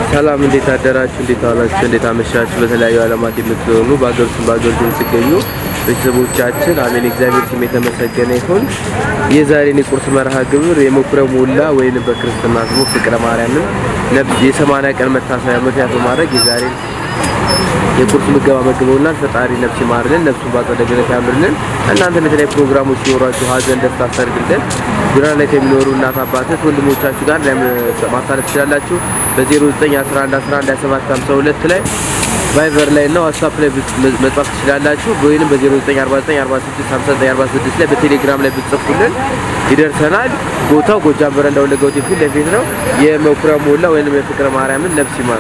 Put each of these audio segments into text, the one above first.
ሰላም እንዴት አደራችሁ? እንዴት ዋላችሁ? እንዴት አመሻችሁ? በተለያዩ ዓለማት የምትሆኑ በአገር ውስጥ በአገር ውጭ የምትገኙ ቤተሰቦቻችን አሜን፣ እግዚአብሔር ስም የተመሰገነ ይሁን። የዛሬን የቁርስ መርሃ ግብር የመኩሪያ ሞላ ወይም በክርስትና ስሙ ፍቅረ ማርያምን ነብስ የሰማንያ ቀን መታሰቢያ ምክንያት በማድረግ የዛሬን የቁርስ ምገባ መግበውናል። ፈጣሪ ነፍስ ይማርልን፣ ነፍሱን በአጸደ ገነት ያምርልን። እናንተ የተለያዩ ፕሮግራሞች ሲኖራችሁ ሀዘን፣ ደስታ ሰርግልን ጎዳና ላይ ከሚኖሩ እናት አባቶች ወንድሞቻችሁ ጋር ማሳለፍ ትችላላችሁ። በ0911112752 ላይ ቫይቨር ላይ እና ዋትስአፕ ላይ መጻፍ ትችላላችሁ። ወይንም በ0949465946 ላይ በቴሌግራም ላይ ብትጽፉልን ይደርሰናል። ቦታው ጎጃም በረንዳ ወለጋ ሆቴል ፊት ለፊት ነው። የመኩሪያ ሞላ ወይንም የፍቅረ ማርያምን ነፍስ ይማር።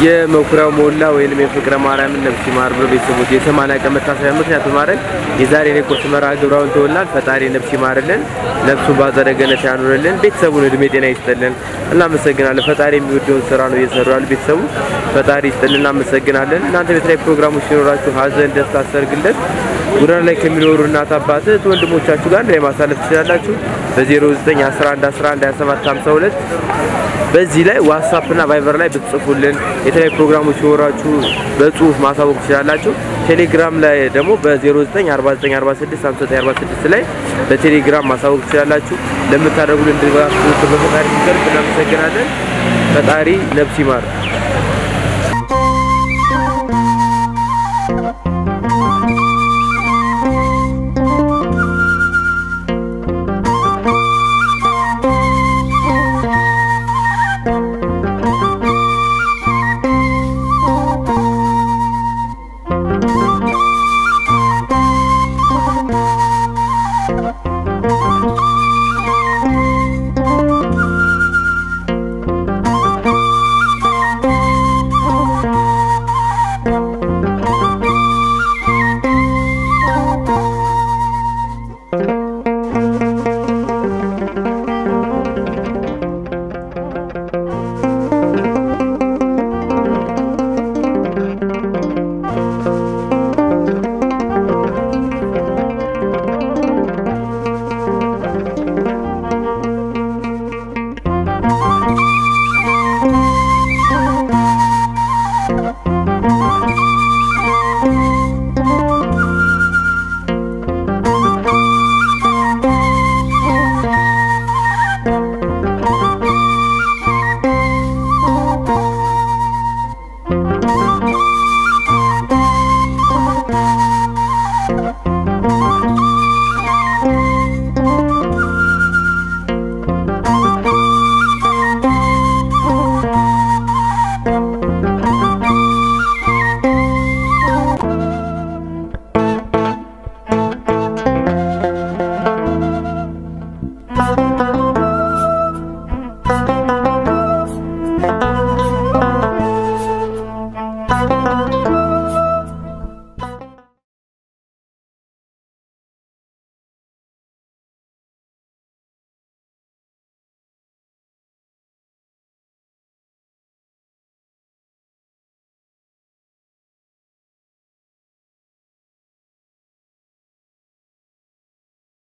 የመኩሪያው ሞላ ወይንም የፍቅረ ማርያምን ነፍስ ይማር ብሎ ቤተሰቦች የሰማንያ ቀን መታሰቢያ ምክንያት በማድረግ የዛሬን የቁርስ መርሃ ግብራውን ተወላል። ፈጣሪ ነፍስ ይማርልን፣ ነፍሱን በአጸደ ገነት ያኑርልን፣ ቤተሰቡን እድሜ ጤና ይስጥልን። እናመሰግናለን። ፈጣሪ የሚወደውን ስራ ነው እየሰሩ ያሉ ቤተሰቡ ፈጣሪ ይስጥልን። እናመሰግናለን። እናንተ ቤት ላይ ፕሮግራሞች ሲኖራችሁ ሀዘን፣ ደስታ፣ ሰርግለት ጎዳና ላይ ከሚኖሩ እናት አባት እህት ወንድሞቻችሁ ጋር ላይ ማሳለፍ ትችላላችሁ። በ09 11 11 27 52 በዚህ ላይ ዋትስአፕ እና ቫይበር ላይ ብትጽፉልን የተለያዩ ፕሮግራሞች ሲኖራችሁ በጽሁፍ ማሳወቅ ትችላላችሁ። ቴሌግራም ላይ ደግሞ በ0949465946 ላይ በቴሌግራም ማሳወቅ ትችላላችሁ። ለምታደርጉልን ድጋፍ በፈጣሪ ይቅር እናመሰግናለን። ፈጣሪ ነፍስ ይማር።